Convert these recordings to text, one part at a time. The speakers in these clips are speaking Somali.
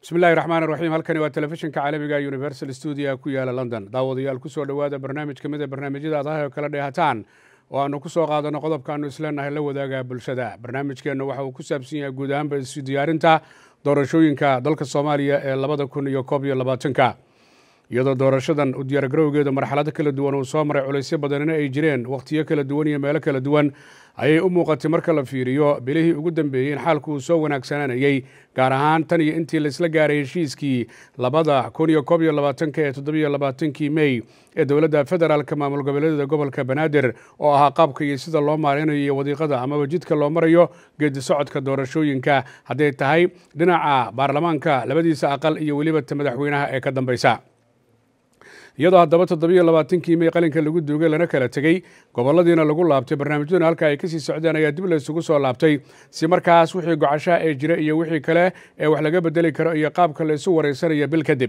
bismi illahi raxmaan raxiim halkani waa telefishinka caalamiga universal stuudia ku yaala london daawadayaal kusoo dhowaada barnaamij ka mid a barnaamijyada ad ah oo kala dheehataan oo aanu ku soo qaadano qodobka aanu isleenahay la wadaaga bulshada barnaamijkeenna waxa uu ku saabsan yahay guud ahaanba isu diyaarinta doorashooyinka dalka soomaaliya ee labada kun iyo koob iyo labaatanka iyadoo doorashadan u diyaargarowgeeda marxalado kala duwan uu soo maray culaysyo badanina ay jireen wakhtiyo kala duwan iyo meelo kala duwan ayay u muuqatay marka la fiiriyo bilihii ugu dambeeyey in xaalku uu soo wanaagsananayey gaar ahaan tan iyo intii laisla gaaray heshiiskii labada kun iyo koob iyo labaatanka ee toddobiyo labaatankii mey ee dowladda federaalka maamul goboleedyada gobolka banaadir oo ahaa qaabka iyo sida loo maareynayo iyo wadiiqada amaba jidka loo marayo geedi socodka doorashooyinka hadday tahay dhinaca baarlamaanka labadiisa aqal iyo weliba ta madaxweynaha ee ka dambeysa iyadoo haddaba toddobiyo labaatankii mey qalinka lagu duugay lana kala tegey goboladiina lagu laabtay barnaamijyaduna halka ay kasii socdeen ayaa dib la isugu soo laabtay si markaas wixii gocashaha ee jira iyo wixii kale ee wax laga bedeli karo iyo qaabka la isu wareysanaya bil kadib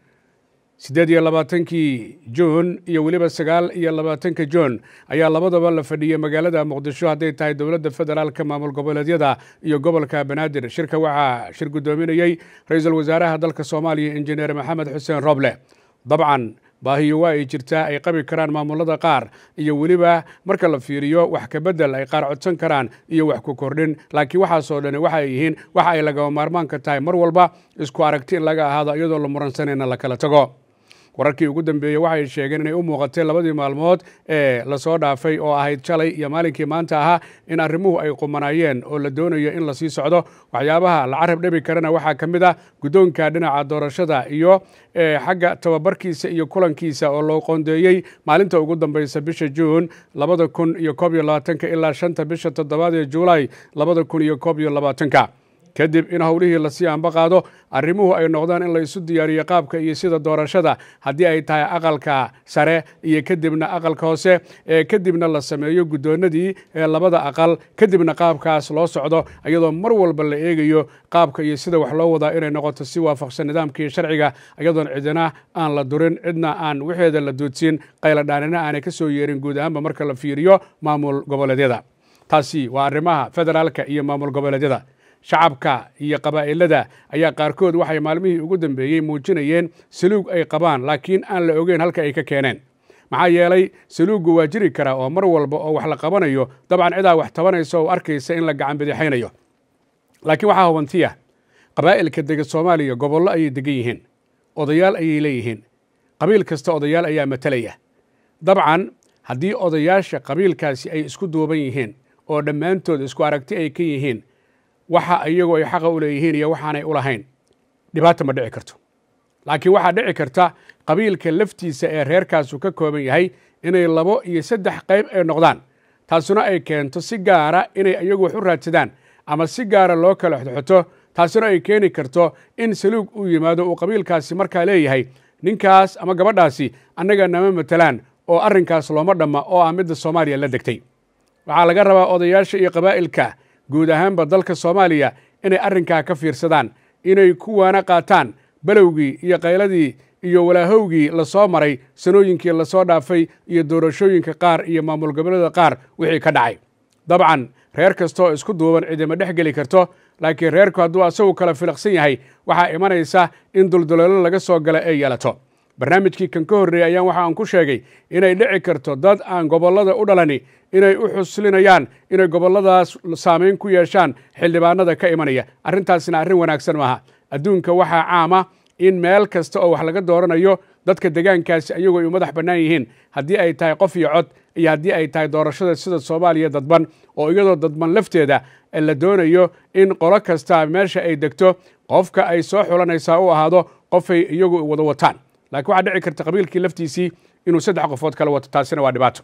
siddeed iyo labaatankii juun iyo weliba sagaal iyo labaatanka juun ayaa labadaba la fadhiyey magaalada muqdisho hadday tahay dowladda federaalka maamul goboleedyada iyo gobolka banaadir shirka waxaa shir guddoominayey ra-iisul wasaaraha dalka soomaaliya injineer maxamed xuseen roble dabcan baahiyo waa ay jirtaa ay qabi karaan maamulada qaar iyo weliba marka la fiiriyo wax ka bedel ay qaar codsan karaan iyo wax ku kordhin laakiin waxaasoo dhani waxa ay yihiin waxa ay lagama maarmaanka tahay mar walba isku aragti in laga ahaado iyadoo la muransanayna la kala tago wararkii ugu dambeeyey waxay sheegeen inay u muuqatay labadii maalmood ee lasoo dhaafay oo ahayd shalay iyo maalinkii maanta ahaa in arrimuhu ay qumanaayeen oo la doonayo in lasii socdo waxyaabaha la carab dhebi karana waxaa ka mid ah guddoonka dhinaca doorashada iyo xagga tababarkiisa iyo kulankiisa oo loo qoondeeyey maalinta ugu dambeysa bisha juun labada kun iyo koob iyo labaatanka ilaa shanta bisha toddobaad ee juulaay labada kun iyo koob iyo labaatanka kadib in howlihii lasii anba qaado arrimuhu ay noqdaan in la isu diyaariyo qaabka iyo sida doorashada haddii ay tahay aqalka sare iyo kadibna aqalka hoose ee kadibna la sameeyo guddoonadii ee labada aqal kadibna qaabkaas loo socdo iyadoo mar walba la eegayo qaabka iyo sida wax loo wadaa inay noqoto si waafaqsan nidaamkii sharciga iyadoon cidina aan la durin cidna aan waxeeda la duudsiin qayladhaanina aanay ka soo yeerin guud ahaanba marka la fiiriyo maamul goboleedyada taasi waa arrimaha federaalka iyo maamul goboleedyada shacabka iyo qabaa'ilada ayaa qaarkood waxay maalmihii ugu dambeeyey muujinayeen saluug ay qabaan laakiin aan la ogeyn halka ay ka keeneen maxaa yeelay saluuggu waa jiri karaa oo mar walba oo wax la qabanayo dabcan cidaa wax tabanaysa oo arkaysa in la gacan bidixaynayo laakiin waxaa hubantiya qabaa'ilka dega soomaaliya gobollo ayay degan yihiin odayaal ayay leeyihiin qabiil kasta odayaal ayaa matalaya dabcan haddii odayaasha qabiilkaasi ay isku duuban yihiin oo dhammaantood isku aragti ay ka yihiin waxa iyagu ay xaqa u leeyihiin iyo waxaanay u lahayn dhibaata ma dhici karto laakiin waxaa dhici karta qabiilka laftiisa ee reerkaasu ka kooban yahay inay labo iyo saddex qayb ay noqdaan taasuna ay keento si gaara inay iyagu wax u raadsadaan ama si gaara loo kala xodxoto taasuna ay keeni karto in saluug uu yimaado uu qabiilkaasi markaa leeyahay ninkaas ama gabadhaasi annaga nama matelaan oo arrinkaas looma dhamma oo ah midda soomaaliya la degtay waxaa laga rabaa odayaasha iyo qabaa'ilka guud ahaanba dalka soomaaliya inay arrinkaa ka fiirsadaan inay ku waana qaataan balowgii iyo qayladii iyo walaahowgii lasoo maray sanooyinkii lasoo dhaafay iyo doorashooyinka qaar iyo maamul goboleeda qaar wixii ka dhacay dabcan reer kastaoo isku duuban cidima dhex geli karto laakiin reerku hadduu asagu kala filaqsan yahay waxaa imanaysa in dulduleelo laga soo gala ay yeelato barnaamijkii kan ka horreeyey ayaan waxa aan ku sheegay inay dhici karto dad aan gobollada u dhalani inay u xuslinayaan inay gobolladaas saamayn ku yeeshaan xildhibaanada ka imanaya arrintaasina arrin wanaagsan maaha adduunka waxaa caama in meel kasta oo wax laga dooranayo dadka degaankaasi ayagoo ay u madax bannaan yihiin haddii ay tahay qof iyo cod iyo haddii ay tahay doorashada sida soomaaliya dadban oo iyadoo dadban lafteeda la doonayo in qolo kasta meesha ay degto qofka ay soo xulanaysaa u ahaado qofay iyagu wada wataan laakiin waxaa dhici karta qabiilkii laftiisii inuu saddex qofood kala wato taasina waa dhibaato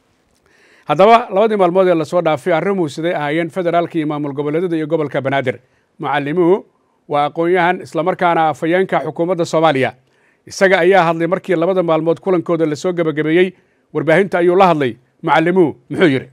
haddaba labadii maalmood ee lasoo dhaafay arrimuhu siday ahaayeen federaalka iyo maamul goboleedyada iyo gobolka banaadir mucalimuhu waa aqoon-yahan islamarkaana afhayeenka xukuumadda soomaaliya isaga ayaa hadlay markii labada maalmood kulankooda lasoo gebagabeeyey warbaahinta ayuu la hadlay mucalimuhu muxuu yidhi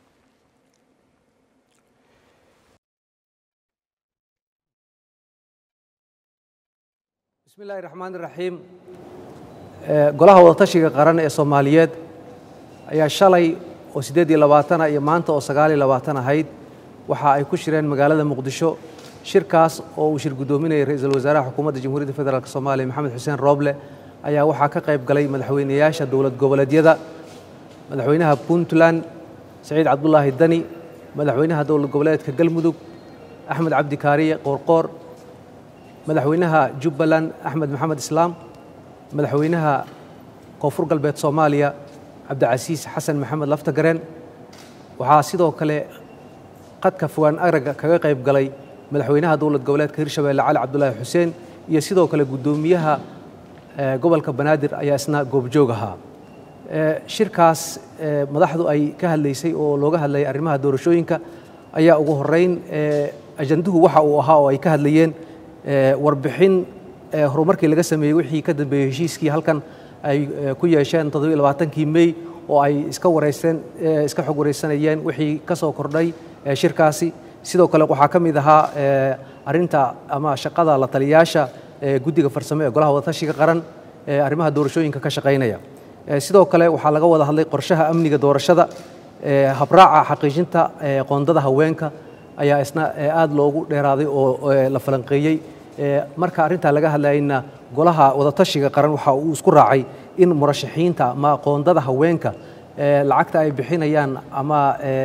bismi illaahi raxmaan iraxiim golaha wadatashiga qaran ee soomaaliyeed ayaa shalay oo siddeed iyo labaatana iyo maanta oo sagaal iyo labaatan ahayd waxa ay ku shireen magaalada muqdisho shirkaas oo uu shir guddoominayay ra-iisul wasaaraha xukuumadda jamhuuriyadda federaalk soomaaliya maxamed xuseen rooble ayaa waxaa ka qayb galay madaxweynayaasha dowlad goboleedyada madaxweynaha puntland saciid cabdulaahi dani madaxweynaha dowlad goboleedka galmudug axmed cabdi kaariye qoorqoor madaxweynaha jubbaland axmed maxamed islaam madaxweynaha koonfur galbeed soomaaliya cabdicasiis xasan maxamed laftagareen waxaa sidoo kale qadka fogaan araga kaga qayb galay madaxweynaha dowlad goboleedka hirshabeelle cali cabdulaahi xuseen iyo sidoo kale guddoomiyaha gobolka banaadir ayaa isna goobjoog ahaa shirkaas madaxdu ay ka hadlaysay oo looga hadlayay arrimaha doorashooyinka ayaa ugu horeyn ajanduhu waxa uu ahaa oo ay ka hadlayeen warbixin horumarkii laga sameeyey wixii ka dambeeyey heshiiskii halkan ay ku yeesheen toddobiyo labaatankii mey oo ay iska wareysteen iska xog wareysanayeen wixii ka soo kordhay shirkaasi sidoo kale waxaa ka mid ahaa arrinta ama shaqada la taliyayaasha guddiga farsamo ee golaha wadatashiga qaran ee arrimaha doorashooyinka ka shaqaynaya sidoo kale waxaa laga wada hadlay qorshaha amniga doorashada habraaca xaqiijinta qoondada haweenka ayaa isna aad loogu dheeraaday oo la falanqeeyey marka arrintaa laga hadlayna golaha wadatashiga qaran waxa uu isku raacay in murashaxiinta ama qoondada haweenka lacagta ay bixinayaan ama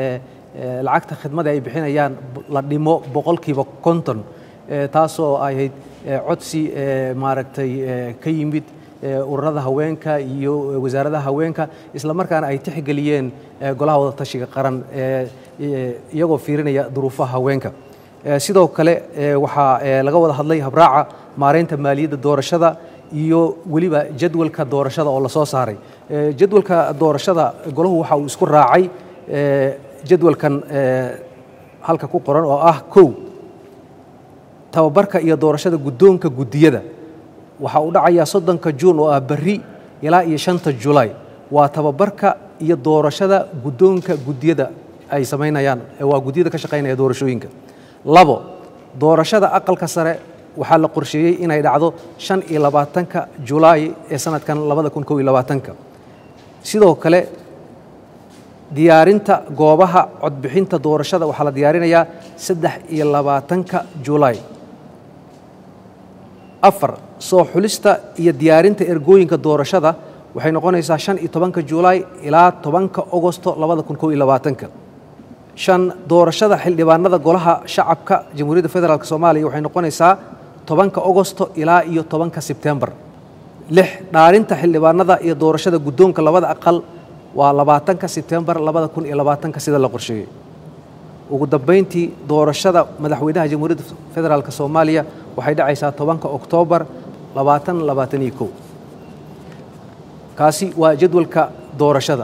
lacagta khidmada ay bixinayaan la dhimo boqolkiiba konton taasoo ahayd codsi maaragtay ka yimid ururada haweenka iyo wasaaradaha haweenka isla markaana ay tixgeliyeen golaha wadatashiga qaran iyagoo fiirinaya duruufaha haweenka sidoo kale waxaa laga wada hadlay habraaca maareynta maaliyadda doorashada iyo weliba jadwalka doorashada oo lasoo saaray jadwalka doorashada golahu waxa uu isku raacay jadwalkan halka ku qoran oo ah kow tababarka iyo doorashada guddoonka guddiyada waxa uu dhacayaa soddonka juun oo ah berri ilaa iyo shanta julaay waa tababarka iyo doorashada guddoonka guddiyada ay samaynayaan waa guddiyada ka shaqaynaya doorashooyinka labo doorashada aqalka sare waxaa la qorsheeyey inay dhacdo shan iyo labaatanka julaay ee sanadkan labada kun kow iyo labaatanka sidoo kale diyaarinta goobaha codbixinta doorashada waxaa la diyaarinayaa saddex iyo labaatanka julaay afar soo xulista iyo diyaarinta ergooyinka doorashada waxay noqonaysaa shan iyo tobanka julaay ilaa tobanka ogosto labada kun kow iyo labaatanka shan doorashada xildhibaanada golaha shacabka jamhuuriyadda federaalk soomaaliya waxay noqonaysaa tobanka ogosto ilaa iyo tobanka sebtembar lix dhaarinta xildhibaanada iyo doorashada guddoonka labada aqal waa labaatanka sebtembar labada kun iyo labaatanka sida la qorsheeyey ugu dambayntii doorashada madaxweynaha jamhuuriyadda federaalk soomaaliya waxay dhacaysaa tobanka oktoobar labaatan labaatan iyo kow kaasi waa jadwalka doorashada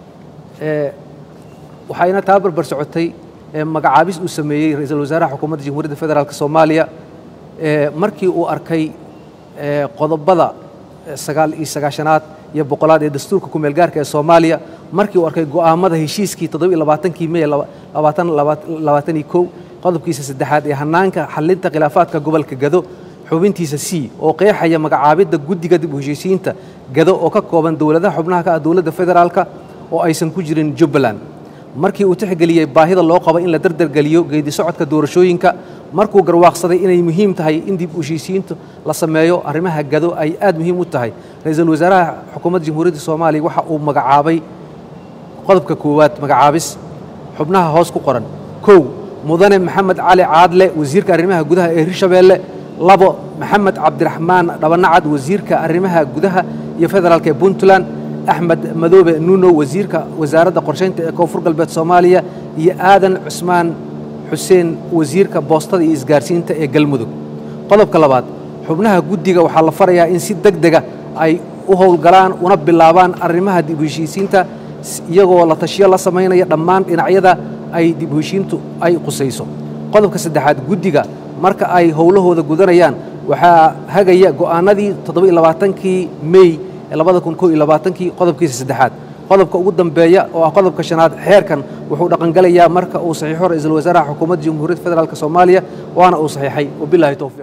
waxayna taa barbar socotay magacaabis uu sameeyey ra-iisul wasaaraha xukuumadda jamhuuriyadda federaalk soomaaliya markii uu arkay qodobada sagaal iyo sagaashanaad iyo boqolaad ee dastuurka kumeel gaarka ee soomaaliya markii uu arkay go'aamada heshiiskii toddoba iyo labaatankii mey labaatan labaatan iyo kow qodobkiisa saddexaad ee hanaanka xalinta khilaafaadka gobolka gado xubintiisa c oo qeexaya magacaabidda guddiga dib u heshiisiinta gado oo ka kooban dowladaha xubnaha ka ah dowladda federaalka oo aysan ku jirin jubbaland markii uu tixgeliyey baahida loo qabo in la dardargeliyo geedi socodka doorashooyinka markuu garwaaqsaday inay muhiim tahay in dib u heshiisiintu la sameeyo arrimaha gado ay aad muhiim u tahay ra-iisul wasaaraha xukuumadda jamhuuriyadda soomaaliya waxa uu magacaabay qodobka koowaad magacaabis xubnaha hoos ku qoran kow mudane maxamed cali caadle wasiirka arrimaha gudaha ee hirshabeelle labo maxamed cabdiraxmaan dhabanacad wasiirka arrimaha gudaha iyo federaalk ee puntland axmed madoobe nuuno wasiirka wasaaradda qorshaynta ee koonfur galbeed soomaaliya iyo aadan cusmaan xuseen wasiirka boostada iyo isgaarsiinta ee galmudug qodobka labaad xubnaha guddiga waxaa la farayaa in si deg dega ay u howlgalaan una bilaabaan arrimaha dib u heshiisiinta iyagoo la tashiyo la samaynaya dhammaan dhinacyada ay dib u heshiintu ay qusayso qodobka saddexaad guddiga marka ay howlahooda gudanayaan waxaa hagaya go'aanadii toddoba-iyo labaatankii mey ee labada kun kow iyo labaatankii qodobkiisa saddexaad qodobka ugu dambeeya oo ah qodobka shanaad xeerkan wuxuu dhaqangelayaa marka uu saxiixo ra-iisul wasaaraha xukuumadda jamhuuriyadda federaalk soomaaliya waana uu saxiixay wabilaahi towfiiq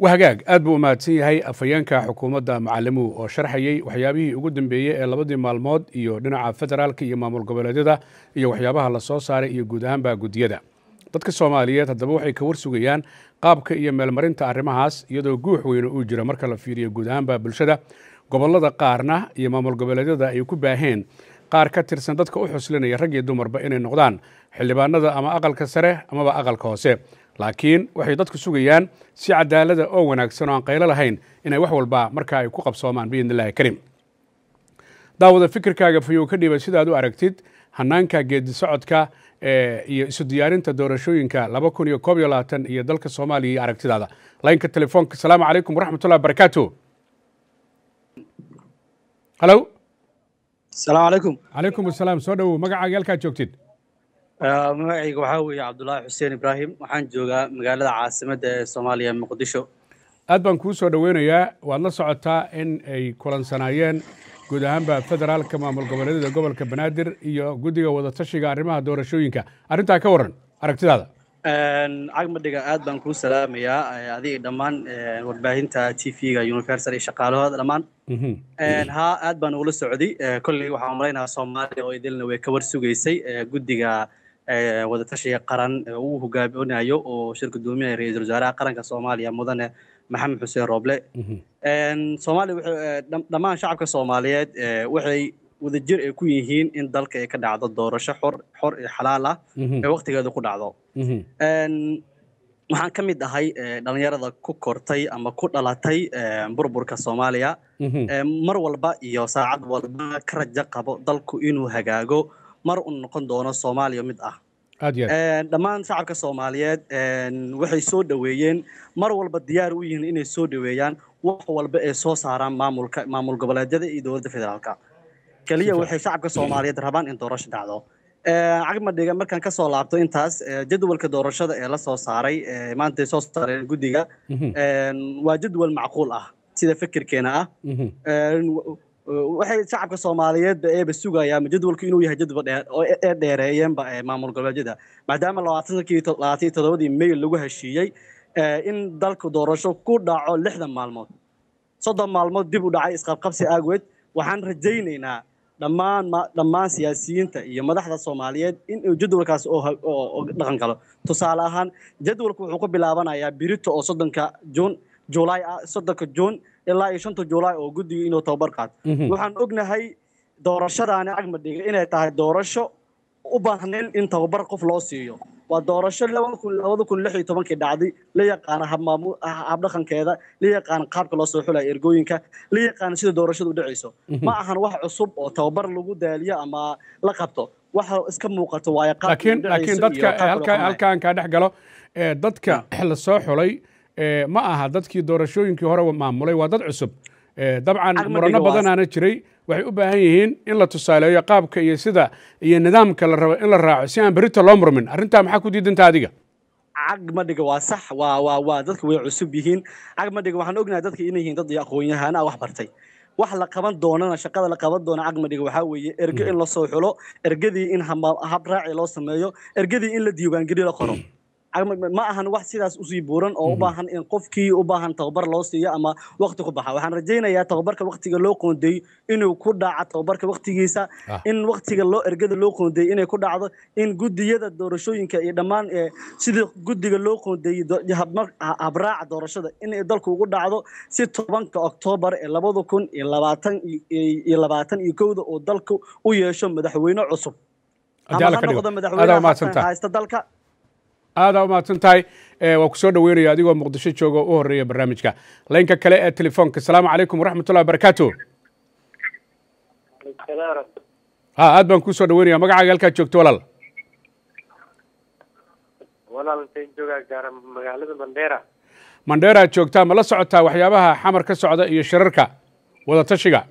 wahagaag aad buu u mahadsan yahay afhayeenka xukuumadda macalimuhu oo sharxayey waxyaabihii ugu dambeeyey ee labadii maalmood iyo dhinaca federaalka iyo maamul goboleedyada iyo waxyaabaha la soo saaray iyo guud ahaanba guddiyada dadka soomaaliyeed haddaba waxay ka warsugayaan qaabka iyo meelmarinta arrimahaas iyadoo guux weyne uu jiro marka la fiiriyo guud ahaanba bulshada gobollada qaarna iyo maamul goboleedyada ay ku baaheen qaar ka tirsan dadka u xuslinaya rag iyo dumarba inay noqdaan xildhibaanada ama aqalka sare amaba aqalka hoose laakiin waxay dadku sugayaan si cadaalada oo wanaagsan oo aan qaylo lahayn inay wax walba markaa ay ku qabsoomaan biidn illahi karim daawada fikirkaaga fayow ka dhiiba sidaad u aragtid hanaanka geedi socodka iyo isu diyaarinta doorashooyinka laba kun iyo koob iyo labaatan iyo dalka soomaaliya iyo aragtidaada laynka telefoonka asalaamu calaykum waraxmatullahi barakaatu halo asalaamu calaykum calaykum asalaam soo dhowow magacaaga halkaad joogtid magacayga waxaa weeye cabdullaahi xuseen ibraahim waxaan joogaa magaalada caasimadda ee soomaaliya muqdisho aad baan kuu soo dhoweynayaa waad la socotaa in ay kulansanaayeen guud ahaanba federaalka maamul goboleedyada gobolka banaadir iyo guddiga wadatashiga arrimaha doorashooyinka arrintaa ka warran aragtidaada cagmadhiga aad baan kuu salaamayaa adiga dhammaan warbaahinta t v-ga universal iyo shaqaalahooda dhammaan haa aad baan ugula socday kolley waxaan malaynahaa soomaaliya oo idilna way ka war sugaysay guddiga wadatashiga qaran uu hogaaminayo oo shir gudoominaya ra-iisul wasaaraha qaranka soomaaliya mudane maxamed xuseen rooble soomaaliya dhammaan shacabka soomaaliyeed waxay wadajir ay ku yihiin in dalka ay ka dhacdo doorasho xor xor iyo xalaal ah ee waqtigeeda ku dhacdo waxaan ka mid ahay dhalinyarada ku kortay ama ku dhalatay burburka soomaaliya mar walba iyo saacad walba ka rajo qabo dalku inuu hagaago mar uu noqon doono soomaaliya mid ah dhammaan shacabka soomaaliyeed waxay soo dhoweeyeen mar walba diyaar u yihiin inay soo dhoweeyaan wax walba ay soo saaraan maamulka maamul goboleedyada iyo dowladda federaalka keliya waxay shacabka soomaaliyeed rabaan in doorasho dhacdo cagmadhiga markaan kasoo laabto intaas jadwalka doorashada ee la soo saaray maanta soo saareen guddiga waa jadwal macquul ah sida fikirkeena ah waxay shacabka soomaaliyeedba eeba sugayaan jadwalku inuu yahay jadwal dheer oo ee dheereeyeenba maamul goboleedyada maadaama labaatankii labaatan iyo toddobadii may lagu heshiiyey in dalku doorasho ku dhaco lixdan maalmood soddon maalmood dib u dhacay isqabqabsi aageed waxaan rajaynaynaa dhammaan dhammaan siyaasiyiinta iyo madaxda soomaaliyeed in uu jadwalkaas oo dhaqan galo tusaale ahaan jadwalku wuxuu ku bilaabanayaa birito oo soddonka juun julaay ah soddonka juun ilaa iyo shanta julaay oo guddiga inuu tababar qaato waxaan ognahay doorashadaani cagmadhiga inay tahay doorasho u baahnayn in tababar qof loo siiyo waa doorasho labada kun lix iyo tobankii dhacday la yaqaana habdhaqankeeda la yaqaana qaabka loo soo xulaya ergooyinka la yaqaana sida doorashadu u dhacayso ma ahan wax cusub oo tababar lagu daaliyo ama la qabto waxa iska muuqato waayo laakiin laakiin dadka halkaan kaa dhex galo dadka la soo xulay ma aha dadkii doorashooyinkii hore maamulay waa dad cusub dabcan murano badanaana jiray waxay u baahan yihiin in la tusaaleeyo qaabka iyo sida iyo nidaamka la rabo in la raaco si aan berito loo murmin arrintaa maxaa ku diidanta adiga cagmadhiga waa sax waa waa waa dadka way cusub yihiin cagmadhiga waxaan ognahay dadka inay yihiin dad aqoon-yahaana ah wax bartay wax la qaban doonana shaqada la qaban doona cagmadhiga waxaa weeye erge in lasoo xulo ergadii in habraaci loo sameeyo ergadii in la diiwaangeliyo la qoro ma ahan wax sidaas usii buuran oo u baahan in qofkii u baahan tababar loo siiyo ama waqti ku baxa waxaan rajaynayaa tababarka waqtiga loo qoondeeyo inuu ku dhaco tababarka waqtigiisa in waqtiga loo ergada loo qoondeeyo inay ku dhacdo in guddiyada doorashooyinka iyo dhammaan sidii guddiga loo qoondeeyey habraaca doorashada in dalku ugu dhacdo si tobanka oktoobar ee labada kun iyo labaatan iyo labaatan iyo kowda oo dalku u yeesho madaxweyne cusub ama ha noqdo madaxweyne haysta dalka aadaa umahadsan tahay waa ku soo dhoweynaya adigoo muqdisho jooga u horeeya barnaamijka laynka kale ee telefoonka asalaamu calaykum waraxmatullahi wabarakaatu ha aad baan kuu soo dhoweynaya magacaaga halkaad joogto walaal walaaltay joogaa gaara magaalada mandheera mandheeraad joogtaa ma la socotaa waxyaabaha xamar ka socda iyo shirarka wadatashiga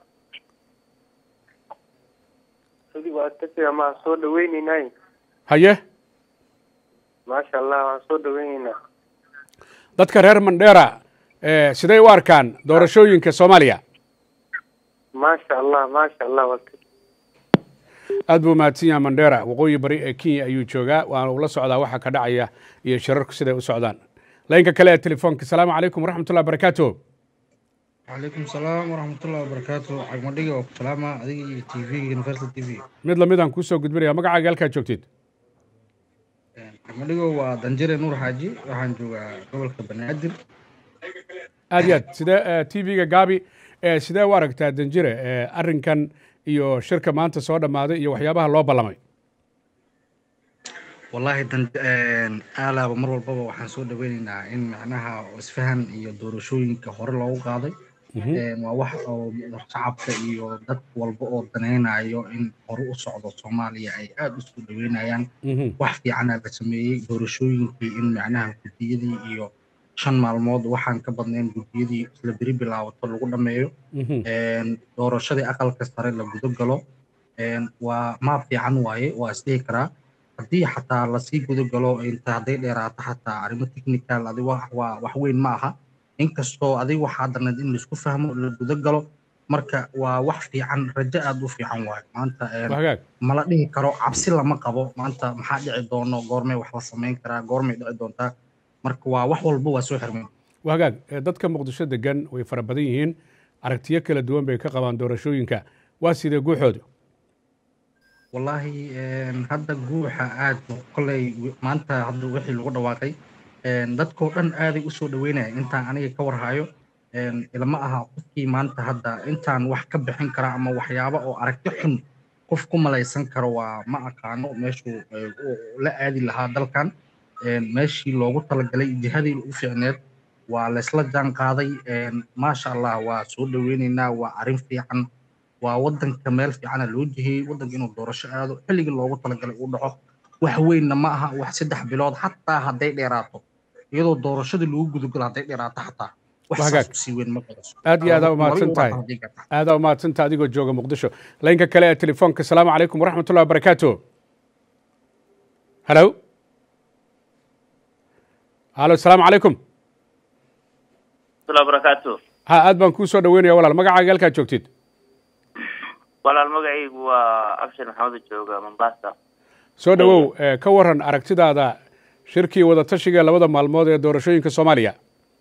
sidii wadatashiga maa soo dhaweyneynay haye maasha allah waan soo dhaweyneynaa dadka reer mandheera siday u arkaan doorashooyinka soomaaliya maasha allah maasha allah aad buu mahadsan yahay mandheera waqooyi bari ee kenya ayuu joogaa waana ula socdaa waxa ka dhacaya iyo shirarku siday u socdaan laynka kale ee telefoonka asalaamu calaykum waraxmatullahi barakaatu calaykum salaam waraxmatullahi wabarakaatu cagmadhiga oo ku salaama adiga iyo t v universal t v mid lamidaan kuusoo gudbinaya magacaaga halkaad joogtid cagmadhigo waa danjire nuur xaaji waxaan joogaa gobolka banaadir aad iyo aad sidee t v-ga gaabi ee sidee u aragtaa danjire ee arrinkan iyo shirka maanta soo dhammaaday iyo waxyaabaha loo ballamay wallaahi dan aalaaba mar walbaba waxaan soo dhaweynaynaa in macnaha isfahan iyo doorashooyinka hore loogu qaaday waa wax oo shacabka iyo dad walba oo danaynayo in hore u socdo soomaaliya ay aada u soo dhaweynayaan wax fiicana la sameeyey doorashooyinkii in macnaha guddiyadii iyo shan maalmood waxaan ka badnayn guddiyadii isla beri bilaabato lagu dhammeeyo doorashadii aqalka sare la gudo galo waa maab fiican waaye waa isdhihi karaa haddii xataa lasii guda galo inta hadday dheeraato xataa arrimo technical adi waa wax weyn ma aha inkastoo adiga waxaa darneed in laisku fahmo la guda galo marka waa wax fiican rajo aada u fiican waayo maanta mala dhihi karo cabsi lama qabo maanta maxaa dhici doono goormay wax la samayn karaa goormay dhici doontaa marka waa wax walba waa soo xirmeen waa hagaag dadka muqdisho degan way fara badan yihiin aragtiyo kala duwan bay ka qabaan doorashooyinka waa sidee guuxooda wallaahi hadda guuxa aad koley maanta hadda wixii lagu dhawaaqay dadkoo dhan aaday usoo dhaweynaya intaan aniga ka warhayo ilama aha qofkii maanta hadda intaan wax ka bixin kara ama waxyaaba oo aragti xun qof ku malaysan karo waa ma aqaano meeshuu la aadi lahaa dalkan meeshii loogu talagalay jihadii u fiicneed waa laysla jaan qaaday maasha allah waa soo dhaweynaynaa waa arrin fiican waa wadanka meel fiicana loo jihiyey wadanka inuu doorasho aado xilligii loogu talagalay uu dhaco wax weynna ma aha wax saddex bilood xataa hadday dheeraato iyadoo doorashadii lagu gudagalo hadday dheeraato xataa aad iyo aadaa umahadsan tahay aadaa umahadsan tahay adigoo jooga muqdisho laynka kale ee telefoonka asalaamu calaykum waraxmatullahi wabarakaatu halo halo asalaamu calaykum barakaatu ha aad baan kuu soo dhaweynaya walaal magacaaga halkaad joogtid walaal magacaygu waa abshir maxamed jooga mombasa soo dhawow ka waran aragtidaada shirkii wadatashiga labada maalmood ee doorashooyinka soomaaliya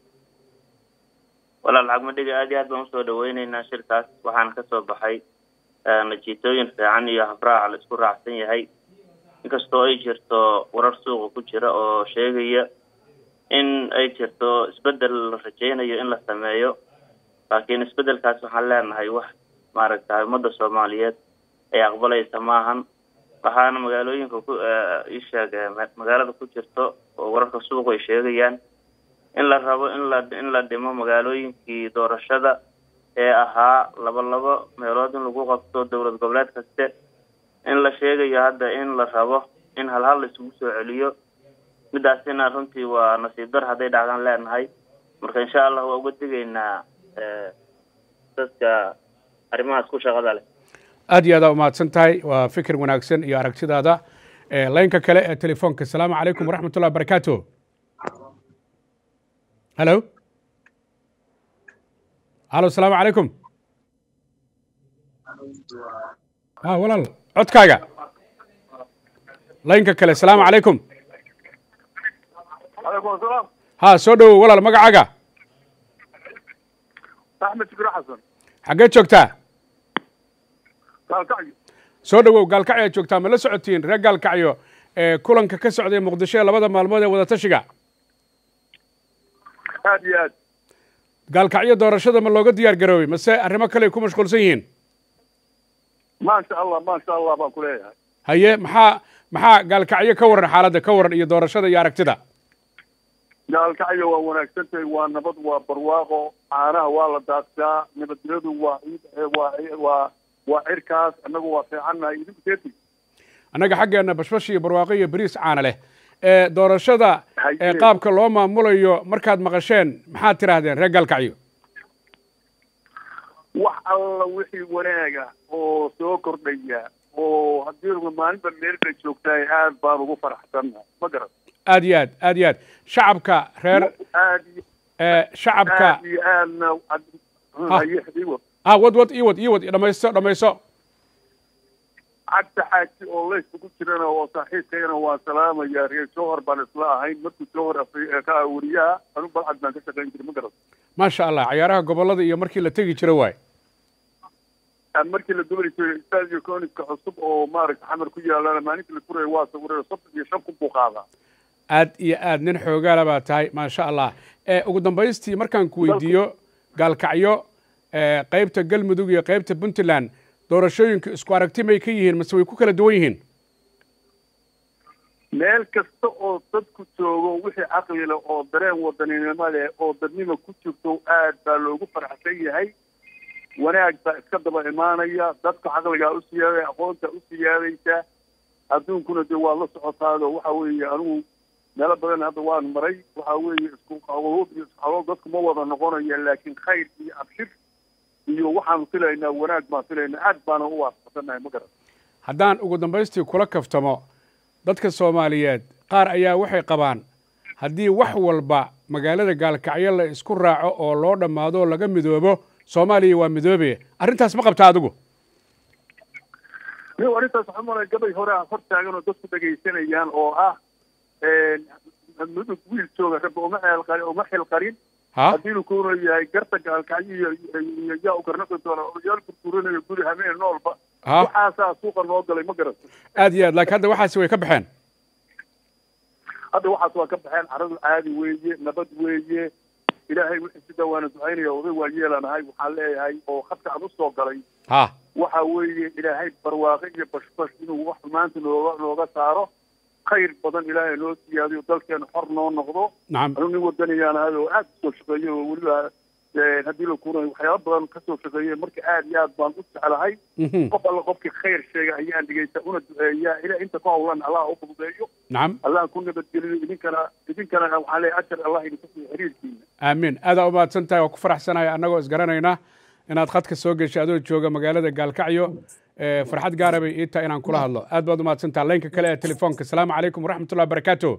walaal xagmadhiga aad iyo aad baan usoo dhaweyneynaa shirkaas waxaana ka soo baxay najiitooyin fiican iyo habraac la isku raacsan yahay inkastoo ay jirto warar suuqa ku jira oo sheegaya in ay jirto isbeddel la rajaynayo in la sameeyo laakiin isbeddelkaas waxaan leenahay wax maaragtay ummadda soomaaliyeed ay aqbalaysa maahan waxaana magaalooyinka ku isheeg magaalada ku jirto oo wararka suuqu ay sheegayaan in la rabo in la in la dhimo magaalooyinkii doorashada ee ahaa laba labo meelood in lagu qabto dowlad goboleed kaste in la sheegayo hadda in la rabo in halhal la isugu soo celiyo midaasina runtii waa nasiib dar hadday dhacdaan leenahay marka insha allah waa uga digaynaa dadka arrimahaas ku shaqada leh aad iyo aadaa umahadsan tahay waa fikir wanaagsan iyo aragtidaada laynka kale ee telefoonka asalaamu calaykum waraxmatullahi wabarakaatu halo halo asalaamu calaykum ha walaal codkaaga laynka kale asalaamu calaykum calaykum asalaam ha soo dhowow walaal magacaaga axmed shukri xasan xaggee joogtaa gaalkacyo soo dhowow gaalkacyo aad joogtaa ma la socotiin reer gaalkacyo ee kulanka ka socday muqdisho ee labada maalmood ee wadatashiga aad iyo aad gaalkacyo doorashada ma looga diyaar garoobay mase arrimo kale ay ku mashquulsan yihiin maasha allah maasha allah baan ku leeyahay haye maxaa maxaa gaalkacyo ka waran xaaladda ka waran iyo doorashada iyo aragtida gaalkacyo waa wanaagsan tahay waa nabad waa barwaaqo caanaha waa la daaqsaa nabadgelyadu waa waa waa waa cirkaas annagu waa fiicannahay idinku seeti annaga xaggeenna bashbash iyo barwaaqo iyo beriis caana leh ee doorashada ee qaabka loo maamulayo markaad maqasheen maxaad tidhaahdeen reer gaalkacyo wax alla wixii wanaaga oo soo kordhaya oo haddii maalinba meel bay joogtahay aad baan ugu faraxsannahay ma garan aad iyo aad aad iyo aad shacabka reer aad iyo ee shacabka aad iyo aadna haye iwa ah wad wad ii wad ii wad dhamaysto dhamayso cabdi xaaji oo leys ugu jirana oo saaxiibkayana waan salaamaya reer jowhar baan isla ahayn markuu jowhar ka ah weriyaha anu balcad baan ka shaqayn jiray ma garat maasha allah cayaaraha gobollada iyo markii la tegi jira waay markii la dubali jiray stadio coniska cusub oo maaragta xamar ku yaalana maalintii la furaya waa sawiray soddon iyo shan kun buu qaadaa aad iyo aad nin xoogaala baa tahay maasha allah ugu dambaystii markaan ku weydiiyo gaalkacyo qaybta galmudug iyo qaybta puntland doorashooyinka isku aragti may ka yihiin mase way ku kala duwan yihiin meel kasta oo dadku joogo wixii caqli leh oo dareen wadaninimo leh oo dadnima ku jirto aad baa loogu faraxsan yahay wanaag baa iska daba imaanaya dadka caqligaa u siyaadaya aqoonta u siyaadaysa adduunkuna dee waa la socotaado waxa weeye anigu meelo badan hadda waan maray waxa weeye isku qabood iyo isku xalood dadku ma wada noqonaya laakiin khayr iyo abshir iyo waxaanu filaynaa wanaag baan filaynaa aad baana u waafaqsanahay ma garan haddaan ugu dambaystii kula kaftamo dadka soomaaliyeed qaar ayaa waxay qabaan haddii wax walba magaalada gaalkacyo la isku raaco oo loo dhammaado laga midoobo soomaaliya waa midoobe arrintaas ma qabta adigu ni arrintaas waxaa malaya gabay hore ah hor taagan oo dadku dhegaysanayaan oo ah mudug wiil jooga rabbi uma eelqarin uma xilqarin haddii lu kuuna yahay garta gaalkacyo iyo iyo yaa u garnaqi doona odayaal burburinayo guri hameen noolba waxaasaa suuqa noo galay ma garan aad iyo aad laakiin hadda waxaasi way ka baxeen hadda waxaas waa ka baxeen caradu caadi weeye nabad weeye ilaahay wixii sida waana ducaynaya oday waa yeelanahay waxaan leeyahay oo khadka aan usoo galay ha waxa weeye ilaahay barwaaqo iyo bashbash inuu wax maanta nooga nooga saaro khayr badan ilaahay noo siyaadiyo dalkeena xor noo noqdo nacam anu nin wadanayaan ahay oo aad usoo shaqeeyo oo weliba haddii la kuunayo waxyaaba badan kasoo shaqeeyey marka aad iyo aad baan u jeclahay qof alla qofkii khayr sheega ayaan dhegeysta una duceeyaa ilaa inta ku hawlan allah u fududeeyo nacam allah ku nabadgeliyo idinkana idinkana waxaan leeyahay ajar allah idinku siiyo xiriirkiina aamiin aadaa u mahadsan tahay waa ku faraxsanahay annagoo isgaranayna inaad khadka soo geshay adoo jooga magaalada gaalkacyo farxad gaara bay ii tahay inaan kula hadlo aad baad u mahadsan taha laynka kale ee telefoonka asalaamu calaykum waraxmatullahi wabarakaatu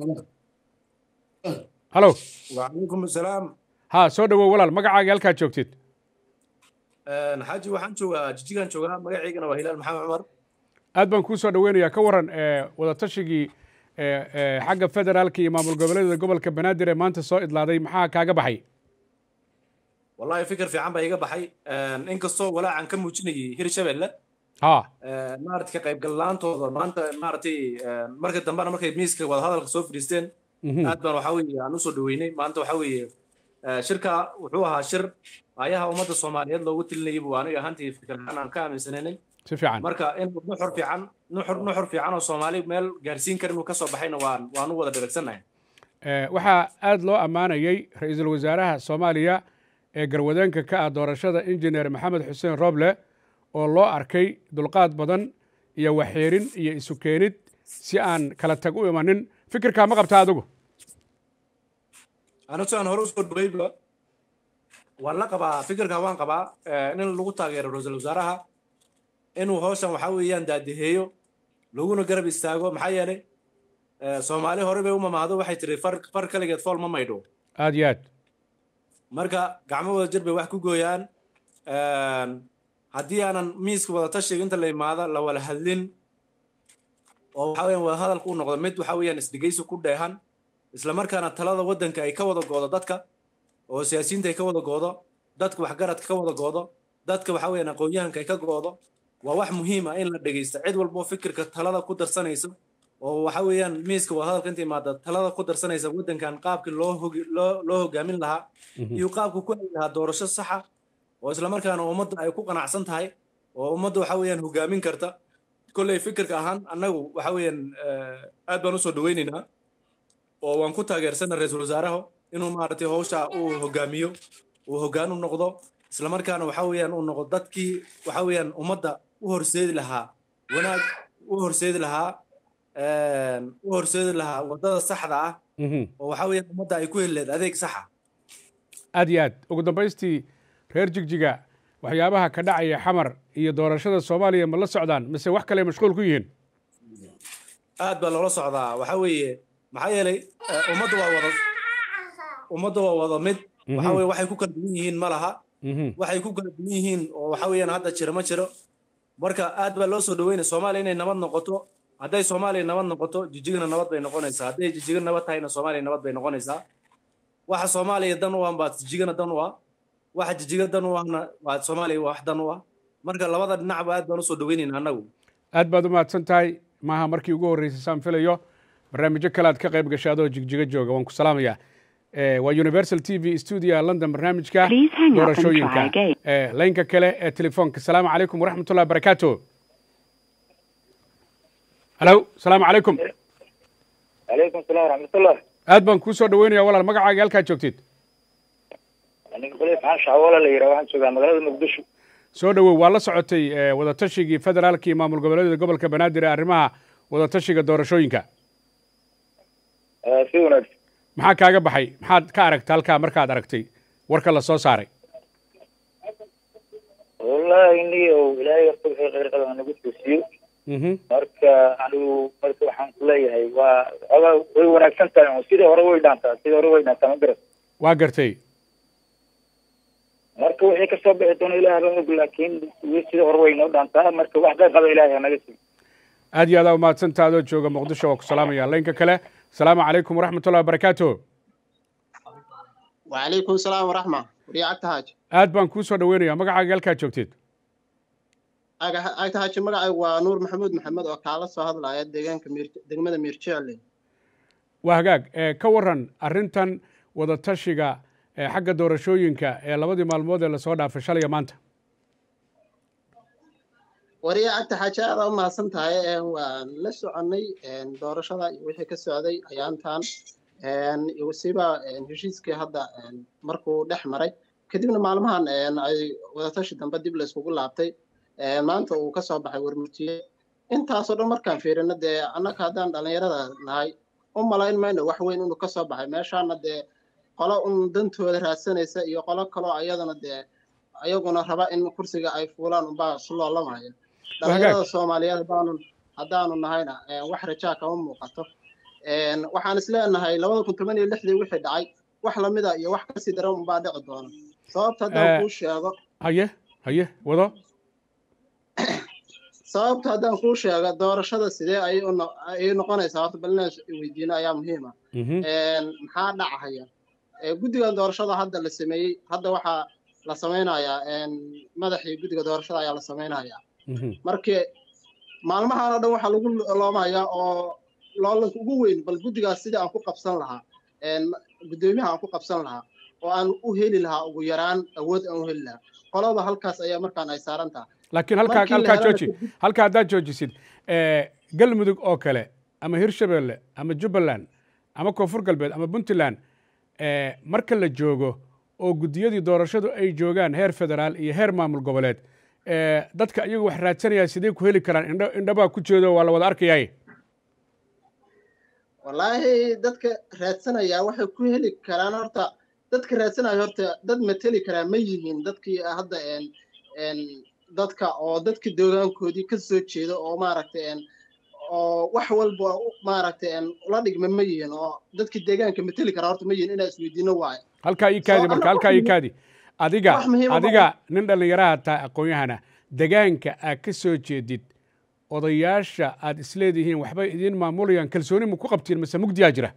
halo وعليكم السلام ha soo dhowow walaal magacaaga halkaad joogtid xaaji waxaan joogaa jijigaan joogaa magacaygana waa hilaal maxamed cumar aad baan kuu soo dhoweynayaa ka waran wadatashigii xagga federaalka iyo maamul goboleedyada gobolka banaadir ee maanta soo idlaaday maxaa kaaga baxay wallahi fikir fiican baa iga baxay inkastoo walaacan ka muujinayay hirshabelle ha maarata ka qaybgalla'aantooda maanta maaratay marka dambena markay miiska wadahadalka soo fadhiisteen aad baan waxaa weeye aan usoo dhaweynay maanta waxaa weeye shirka wuxuu ahaa shir ayaha ummadda soomaaliyeed loogu tilinayay buu aniga ahaantii fikiraan aan ka aaminsanaynay si fiican marka in nuxur fiican nuxur nuxur fiican oo soomaali meel gaarsiin kara inuu ka soo baxayna waan waan u wada dheragsannahay waxaa aad loo ammaanayey ra-iisul wasaaraha soomaaliya ee garwadeenka ka ah doorashada injineer maxamed xuseen roble oo loo arkay dulqaad badan iyo waxyeerin iyo isu keenid si aan kala tag u imanin fikirkaa ma qabta adigu anigu si aan hore usoo dhaweyba waan la qabaa fikirka waan qabaa in lagu taageero ra-iisul wasaaraha inuu hawshan waxaa weeyaan daadiheeyo laguna garab istaago maxaa yeelay soomaali hore bay u mamaahdo waxay tiri far far kaligeed fool ma maydho aad iyo aad marka gacmo wada jir bay wax ku gooyaan haddii aanan miiska wada tashiga inta la imaado la wala hadlin oo waxa weeyaan wada hadalku u noqdo mid waxa weeyaan isdhegaysi ku dheehan isla markaana talada waddanka ay ka wada goodo dadka oo siyaasiyiinta ay ka wada goodo dadka waxgaradka ka wada goodo dadka waxa weeyaan aqoon-yahanka ay ka goodo waa wax muhiim ah in la dhegaysto cid walbo fikirka talada ku darsanaysa oo waxa weeyaan miiska wada hadalka inta imaada talada ku darsanaysa waddankan qaabkii loo hogi loo loo hogaamin lahaa iyo qaabku ku heli lahaa doorasho saxa oo isla markaana ummadda ay ku qanacsan tahay oo ummadda waxa weeyaan hogaamin karta kolley fikirka ahaan annagu waxa weeyaan aad baan usoo dhaweynaynaa oo waan ku taageersana ra-iisul wasaaraha inuu maaragtay hawsha uu hogaamiyo uu hoggaan u noqdo isla markaana waxa weeyaan uu noqdo dadkii waxa weeyaan ummadda u horseedi lahaa wanaag u horseedi lahaa u horseedi lahaa waddada saxda ah oo waxa weeyaan ummadda ay ku heli lahayd adeeg saxa aad iyo aad ugu dambaystii reer jigjiga waxyaabaha ka dhacaya xamar iyo doorashada soomaaliya ma la socdaan mise wax kale mashquul ku yihiin aad baa loola socdaa waxa weeye maxaa yeelay ummadda waa wada ummadda waa wada mid waxa weye waxay ku kala duwan yihiin ma laha waxay ku kala duwan yihiin oo waxa weeyaan hadda jira ma jiro marka aad baa loo soo dhaweynaya soomaaliya inay nabad noqoto hadday soomaaliya nabad noqoto jijigana nabad bay noqonaysaa hadday jijiga nabad tahayna soomaaliya nabad bay noqonaysaa waxa soomaaliya dan u ah baa jijigana dan u ah waxa jijiga dan u ahna waa soomaaliya wax dan u ah marka labada dhinacba aad baan usoo dhaweynayna annagu aad baad u mahadsan tahay maaha markii ugu horreysay saan filayo barnaamijyo kale aad ka qayb gashay adoo jigjiga jooga waan ku salaamayaa waa universal t v studio london barnaamijka doorashooyinka laynka kale ee telefoonka asalaamu calaykum waraxmat ullahi barakaatu halo asalaamu calaykum calaykum salam waraxmatullah aad baan kuu soo dhaweynaya walaal magacaaga halkaad joogtid aniga khaliif xaan shacwoola la yidhaha waxaan joogaa magaalada muqdisho soo dhowow waa la socotay wadatashigai federaalka iyo maamul goboleedyada gobolka banaadir ee arrimaha wadatashiga doorashooyinka si wanaagsan maxaa kaaga baxay maxaad ka aragta halkaa markaad aragtay warka la soo saaray wallahi niyo ilaahay horta wixii khayr qaba nagu toosiyo marka anigu marka waxaan ku leeyahay waa oga way wanaagsan tahay sidii hore way dhaantaa sidii hore way dhaantaa ma garat waa gartay marka wixii kasoo bixi doona ilaah baa og laakiin sidii hore way noo dhaantaa marka wax qayr qaba ilaahay hanaga siiyo aad iyo aad aa umahadsantaa adoo jooga muqdisho waa ku salaamaya laynka kale asalaamu calaykum waraxmat ullahi wabarakaatu وعليكم السلام ورحمة وريعة تهاج aad baan kuu soo dhaweynaya magacaaga halkaad joogteed أي تهاج مقعي ونور محمود محمد وكالة سهاد لا يدقان كمير دقمة مير تشعلي waa hagaag ka waran arrintan wadatashiga xagga doorashooyinka ee labadii maalmood ee lasoo dhaafay shalaya maanta وريعة تهاج هذا ما سنتها ولسه عني دورشة وحي كسعودي أيانتان wasiiba heshiiskii hadda markuu dhex maray kadibna maalmahan ay wadatashi dambe dib layskugu laabtay maanta uu ka soo baxay warmurtiye intaasoo dhan markaan fiirino dee annaka haddaan dhallinyarada nahay u malayn mayno wax weyn inuu ka soo baxay meeshaana dee qolo un dantooda raadsanaysa iyo qolo kaloo ayadana dee ayaguna raba in kursiga ay fuulaan unbaa isu loolamaya dhallinyarada soomaaliyeed haddaanu haddaanu nahayna wax rajaa kama muuqato waxaan is leenahay labada kun toban iyo lixdii wixii dhacay wax lamida iyo wax kasii daran unbaa dhici doona sababta haddaan kuu sheego haye haye wado sababta haddaan kuu sheego doorashada sidee ayay ayay noqonaysaa horta bal inaan weydiino ayaa muhiima maxaa dhacahaya guddigan doorashada hadda la sameeyey hadda waxaa la samaynayaa madaxii guddiga doorashada ayaa la samaynayaa markii maalmahan oo dhan waxaa lagu loomayaa oo loolanka ugu weyn bal guddigaas sidii aan ku qabsan lahaa guddoomiyaha aan ku qabsan lahaa oo aan u heli lahaa ugu yaraan awood aan u heli lahaa qolada halkaas ayaa markaan ay saaran taha laakiin halkaa halkaa jooji halkaa haddaad joojisid galmudug oo kale ama hirshabelle ama jubbaland ama koonfur galbeed ama puntland marka la joogo oo guddiyadii doorashadu ay joogaan heer federaal iyo heer maamul goboleed dadka iyagu wax raadsanaya sidee ku heli karaan indho indhabaa ku jeedo waa la wada arkayaay wallaahi dadka raadsanaya waxay ku heli karaan horta dadka raadsanaya horta dad mateli karaa ma yihiin dadkii hadda dadka oo dadka deegaankoodii ka soo jeeda oo maaragtay oo wax walba maaragtay ula dhigma ma yihiin oo dadka deegaanka mateli karaa horta ma yihiin inaa isweydiino waayo halkaa ii kaadi marka halkaa ii kaadi adiga adiga nin dhallinyaraha tahay aqoon-yahana degaanka aad ka soo jeedid odayaasha aad isleedihiin waxbay idiin maamulayaan kalsooni ma ku qabtiin mase mugdiyaa jira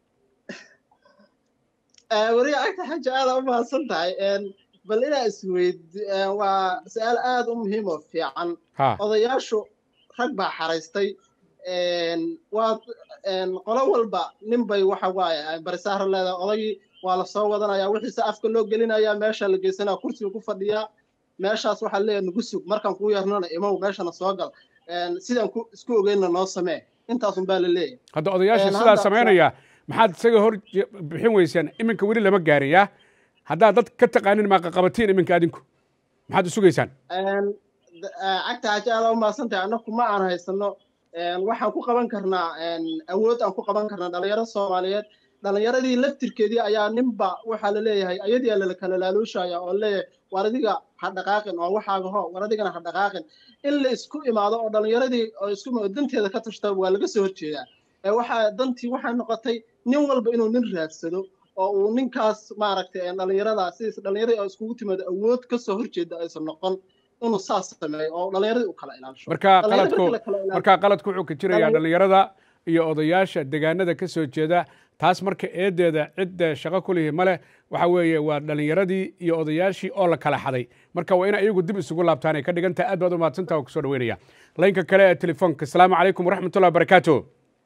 weri agta xaja aada u mahadsan tahay bal inaa isweyd waa su-aal aada u muhiim oo fiican odayaashu rag baa xaraystay waa qolo walba nin bay waxa waaye barisaara leedahay odagii waa la soo wadanaya wixiise afka loo gelinaya meesha la geysanaya kursiga ku fadhiyaa meeshaas waxaa leeyahay nagu sug markaan kuu yarnana imow meeshana soo gal sidaan isku ogeyna noo samee intaasun baa la leeyahay hadda odayaasha sidaa samaynaya maxaad isaga hor bixin weysaan iminka weli lama gaariyaa haddaad dad ka taqaanin maaqaqabatiin iminka adinku maxaad usugaysaan cagta haji aada u mahadsan tahay annaku ma aan haysano waxaan ku qaban karnaa awood aan ku qaban karnaa dhalinyaro soomaaliyeed dhalinyaradii laftirkeedii ayaa ninba waxaa la leeyahay ayadii la kala laaluushaya oo leeyahay war adiga ha dhaqaaqin oo waxaaga ho war adigana ha dhaqaaqin in la isku imaado oo dhalinyaradii oo isku danteeda ka tashta waa laga soo horjeedaa waxaa dantii waxay noqotay nin walba inuu nin raadsado oo uu ninkaas maaragtay dhalinyarada sidiis dhalinyaradii oo iskugu timaado awood ka soo horjeeda aysan noqon inuu saas sameeyo oo dhallinyaradii u kala ilaalisho marka Dhallinyarada qaladku markii la kala ilaaliyo- marka qaladku wuxuu ka jirayaa Dhallinyar- dhallinyarada iyo odayaasha deegaanada ka soo jeeda taas marka eedeeda cidda shaqo ku lihi male waxa weeye waa dhallinyaradii iyo odayaashii oo la kala xaday marka waa in iyagu dib isugu laabtaan ay ka dhigan tahay aad baad u mahadsantaha oo kusoo dhaweynaya laynka kale ee telefoonka asalaamu calaykum waraxmatullahi wabarakaatu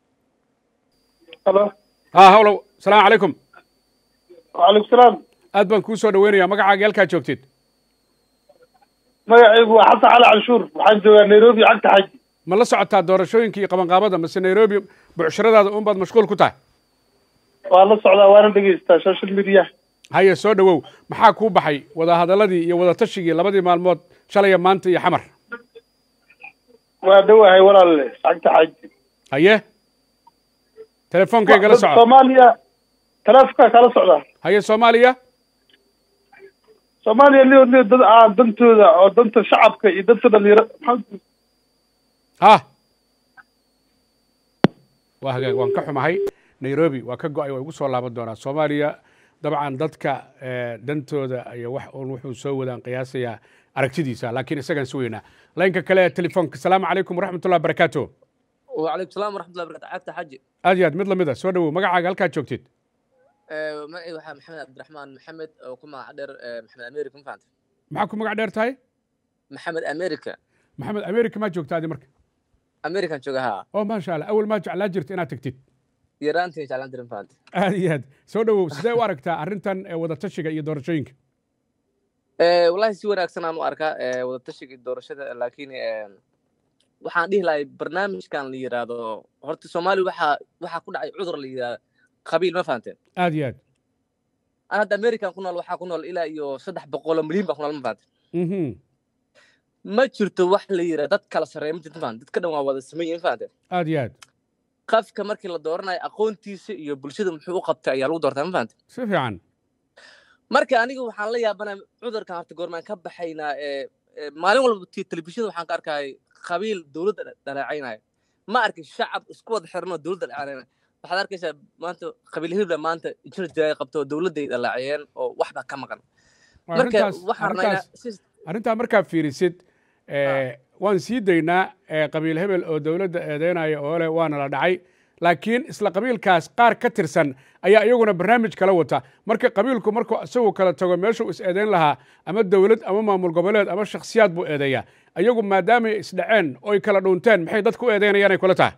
halo ha hawlow asalaamu calaykum waalaikum salaam aad baan kuu soo dhaweynaya magacaaga halkaa joogtid magacaygu waa xasan cali canshuur waxaan joogaa nairobi cagta xaji ma la socotaa doorashooyinka iyo qabanqaabada mase nairobi bucshiradaada un baad mashquul ku tahay waa la socdaa waana dhegaystaa social media haye soo dhowow maxaa kuu baxay wadahadaladii iyo wadatashigii labadii maalmood shalaya maanta iyo xamar waa dhowahay walaalle cagta xaji haye telefoonkaygala soco soomaaliya taleefonkaa kala socdaa haye soomaaliya soomaaliya lio lio dad aan dantooda oo danta shacabka iyo danta dhalinyaro maxaa ha waa hagaag waan ka xumahay nairobi waa ka go-ay waa igu soo laaban doonaa soomaaliya dabcan dadka eh, dantooda iyo wax uun wuxuu soo wadaan qiyaasayaa aragtidiisa laakiin isagaan si weynaa laynka kale ee telefoonka asalaamu calaykum waraxmatullahi wabarakaatu وعليكم السلام ورحمة الله وبركاته عبد حجي aad iyo aad mid lamid a soo dhowow magacaaga halkaad joogtid معي waxaa maxamed cabdiraxmaan maxamed oo ku magac dheer eh, maxamed america ma fahanta maxaa ku magac dheer tahay maxamed america maxamed america maa joogta adi marka american jooga haa oo maasha allah awal maa jeclaa jirta inaad tagtid yaraantii jeclaan jirin fahanta aad iyo aad soo dhowow sidee u aragtaa arrintan ee wadatashiga iyo doorashooyinka wallahi si wanaagsan aan u arkaa eh, wadatashiga iyo doorashada laakiin eh, waxaan dhihi lahay barnaamijkan la yidhaahdo horta soomaaliya waxaa waxaa ku dhacay cudur la yidhaahdo qabiil ma fahanteen aad iyo aad aan hadda american ku nool waxaa ku nool ilaa iyo saddex boqoloo milyan baa ku nool ma fahanteen Mhm. ma jirto wax la yidhaahdo dad kala sarreeya ma jirto ma fahanteen dadka dhan waa wada sameeyey ma fahanteen aad iyo aad qafka markii la dooranayo aqoontiisa iyo bulshada muxuu u qabtay ayaa lagu doortaa ma fahanteen si fiican marka aniga waxaan la yaabanaa cudurkan horta goormaan ka baxaynaa ee ee, maalin walba t- telefishinada waxaan ka arkayay qabiil dowladda dha- dhaleecaynaya ma arkin shacab isku wada xiran oo dowladda dhaleecaynaya waxaad arkaysaa maanta qabiil hebla maanta jir jiraay qabto oo dowladday dhaleecayeen oo waxba ka maqan marka arrintaas waxaan rabnaa arrintaas inaa si arrintaa markaa fiirisid eh, waan sii daynaa eh, qabiil hebel oo dowladda eedeynaya oo leh waana la dhacay laakiin isla qabiilkaas qaar ka tirsan ayaa iyaguna barnaamij kala wata marka qabiilku markuu isagu kala tago meeshuu is eedeyn lahaa ama dowlad ama maamul goboleed ama shakhsiyaad buu eedeeyaa iyagu maadaamay isdhaceen oy kala dhuunteen maxay dadku u eedeynayaan ay kula tahay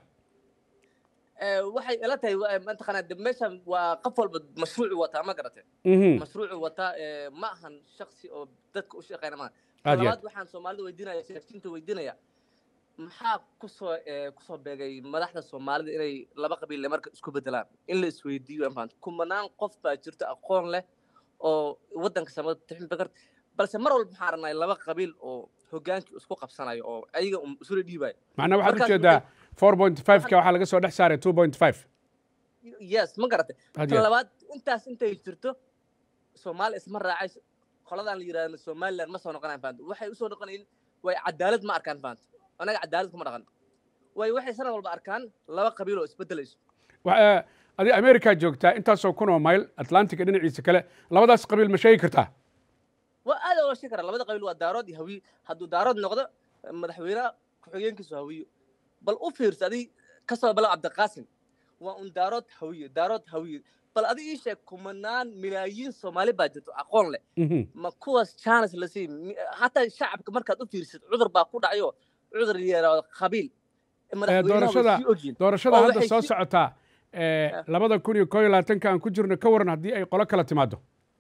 ee, waxay ila tahay waa- mataqaanaa de meeshan waa qof walba mashruucu wataa ma garatee Mhm. mashruucu wataa ee, ma ahan shaksi oo dadka u shaqeyna maaha Aad iyo labaad waxaan soomaalida weydiinaya siyaasiyiinta weydiinaya maxaa kusoo ee, kusoo beegay madaxda soomaalida inay laba qabiil marka isku bedelaan in la isweydiiyo aan fahanto kumanaan qof baa jirto aqoon leh oo waddanka samada tixin bakar balse mar walba waxaan rabnaa laba qabiil oo hogaankii isku qabsanayo oo ayaga un isula dhiibayo macnaa waxaad Markaas ujeedaa four point five ka waxaa laga soo dhex saaray two point five yes ma garatay Had tan iyo- labaad intaas intay jirto soomaali isma raacay qoladan la yidhaahdo somaliland ma soo noqonayaan fahanto waxay usoo noqonayin way cadaalad ma arkaan fahanto anaga cadaalad kuma dhaqan way waxay sanad walba arkaan laba qabiil oo isbedelayso Wa- adi america joogtaa intaasoo kun oo mayl atlantica dhinaciisa kale labadaas qabiil ma sheegi kartaa waa aad loo sheegi karaa labada qabiil waa daarood iyo hawiye hadduu daarood noqdo madaxweynaha ku-xigeenkiisu hawiyo bal u fiirsa adi kasoo balo cabdiqaasim waa un daarood hawiye daarood hawiye bal adi ii sheeg kumanaan milaayiin soomaali baa jirto aqoon leh Mhm. ma kuwaas chance la siin hataa shacabka markaad u fiirsid cudur baa ku dhacayo cudur yaraado qabiil Eh, madaxweynaha way doorashada sii ogyihin doorashada oo hadda waxay soo si- socotaa eh, labada kun iyo koo iyo labaatanka aan ku jirno ka waran haddii ay qolo kala timaado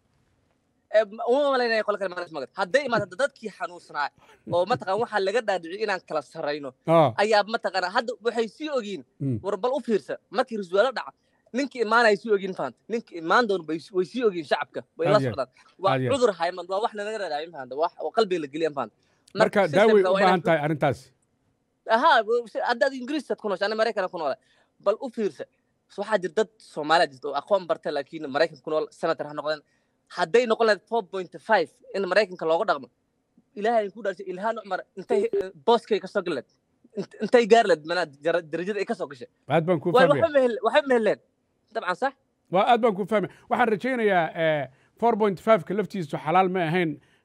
Eh, ma- uma malaynaya qolo kale maalis magad hadday imaado dadkii xanuunsanaa oo mataqaan waxaa laga dhaadhiciy inaan kala sarrayno Ah. ayaa mataqaanaa hadda waxay sii ogiin Mm. war bal u fiirsa markii rasuwaalo dhaca ninkii imaanaya sii ogiin fahanta ninkii imaan doon bay way sii ogiin shacabka way la Aad iyo- socdaan waa aad iyo- cudur hayman waa wax nalaga raadaayin fahanta wax oo qalbiga la geliyan fahanta marka daaway systemka u waa inaan- baahan tahay arrintaasi ahaa haddaad ingiriisaad ku noosha ana maraykan ku noola bal u fiirsa waxaa jira dad soomaaliya jirta oo aqoon barta laakiin maraykan ku nool senator ha noqdeen hadday noqon lahayd four point five in maraykanka looga dhaqmo ilaahay ku dhaarsay ilhaan cumar intay eh, booskay ka soo galeed intay gaari lahayd manaa jara- darajada ay ka soo gashay aad baan kuu waay fahmaya waxba mehel waxba meheleen dabcan sax waa aad baan kuu fahmaya waxaan rajaynayaa four point five ka laftiisu xalaal ma ahayn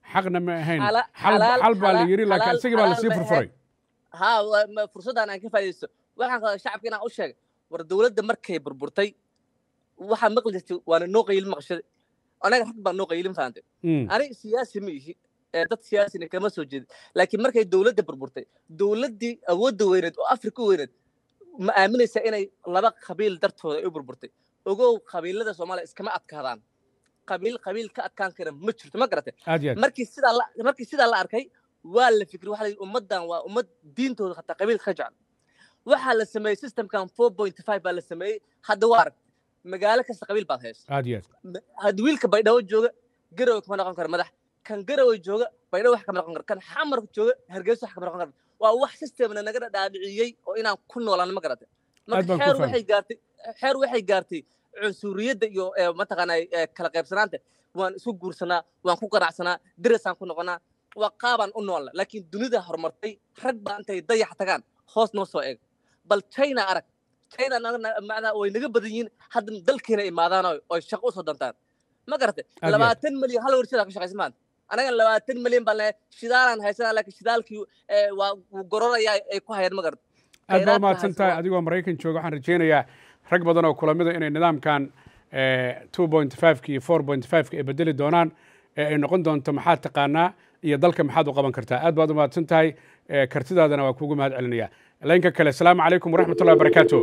xaqna ma ahayn Xala- xal xalaal- xal baa la xalaal- yidhi laakiin xalaal- isagii baa xalaal lasii ma furfuray ha waa- ma- fursaddan aan ka faa'iidaysto waxaan qabaa shacabka inaan u sheegay war dowladda markay burburtay waxaa maqli jirtay waana noo qaylin maqashada anaga rag baa noo qaylin fahamtay Mm. aniga siyaasi ma ihi ee dad siyaasina kama soo jeedin laakiin markay dowladda burburtay dowladdii awoodda weyneed oo afrika u weyneed ma aaminaysa inay laba qabiil dartooda ay u burburtay ogow qabiilada soomaaliya iskama adkaadaan qabiil qabiil ka adkaan kara ma jirto ma garatay aad iyo aad markii sidaa la markii sidaa la arkay waa la fikri waxaa la yidhi ummaddan waa ummad diintooda hataa qabiil ka jecel waxaa la sameeyey systemkan four point five baa la sameeyey hadda waa arag magaalo kasta qabiil baad haysa aad iyo aad hadda wiilka baydhabo jooga garowe kama noqon karo madax kan garowe jooga baydhabo wax kama noqon karo kan xamar jooga hargeysa wax kama noqon karo waa wax systemna naga dhaadhiciyey oo inaan ku noolaan ma garatay Aad marka baan ku xeer fahmay. waxay gaartay xeer waxay gaartay cunsuriyadda iyo ee, mataqaanaa ee, kala qaybsanaanta waan isku guursanaa waan ku ganacsanaa dirasaan ku noqonaa waa qaabaan u noolna laakiin dunida horumartay rag baa intay dayax tagaan hoos noo soo eeg bal china arag china naga- na- macnaa way naga badan yihiin hadda dalkeena imaadaan oo oy shaqo usoo dantaan ma garatay Aad iyo aad. labaatan milyan hal warshada ka shaqaysa maanta anaga labaatan milyan baan leeyahay shidaalaan haysanaa laakiin shidaalkii ee, waa wuu gororayaa ay ku hayaan ma garatay aad baa khayraadka umahadsan tahay haysan- adigoo maraykan jooga waxaan rajaynayaa rag badan oo kulamida inay nidaamkan two point five-ka iyo four point five-ka ay bedeli doonaan ee ay noqon doonto maxaad taqaanaa iyo dalka maxaad u qaban kartaa aad baad umahadsan tahay ee, kartidaadana waa kuugu mahad celinaya laynka kale asalaamu calaykum waraxmat ullahi wabarakaatu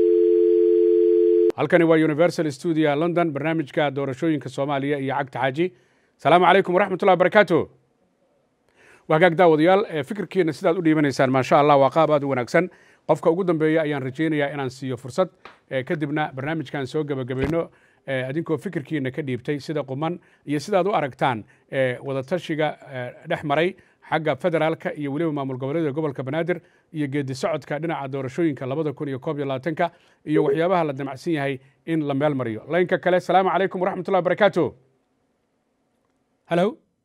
halkani waa universal studio london barnaamijka doorashooyinka soomaaliya iyo cagta xaaji asalaamu calaykum waraxmat ullahi wabarakaatu waa hagaag daawadayaal ee fikirkiina sidaad u dhiibanaysaan maasha allah waa qaab aad u wanaagsan qofka ugu dambeeya ayaan rajaynayaa inaan siiyo fursad ee kadibna barnaamijkan soo gebagabayno ee adinkoo fikirkiina ka dhiibtay sida quman iyo sidaad u aragtaan ee wadatashiga ee dhex maray xagga federaalka iyo weliba maamul goboleeda gobolka banaadir iyo geedi socodka dhinaca doorashooyinka labada kun iyo koob iyo labaatanka iyo waxyaabaha la damacsan yahay in la meel mariyo laynka kale asalaamu calaykum waraxmat ullahi wabarakaatu halo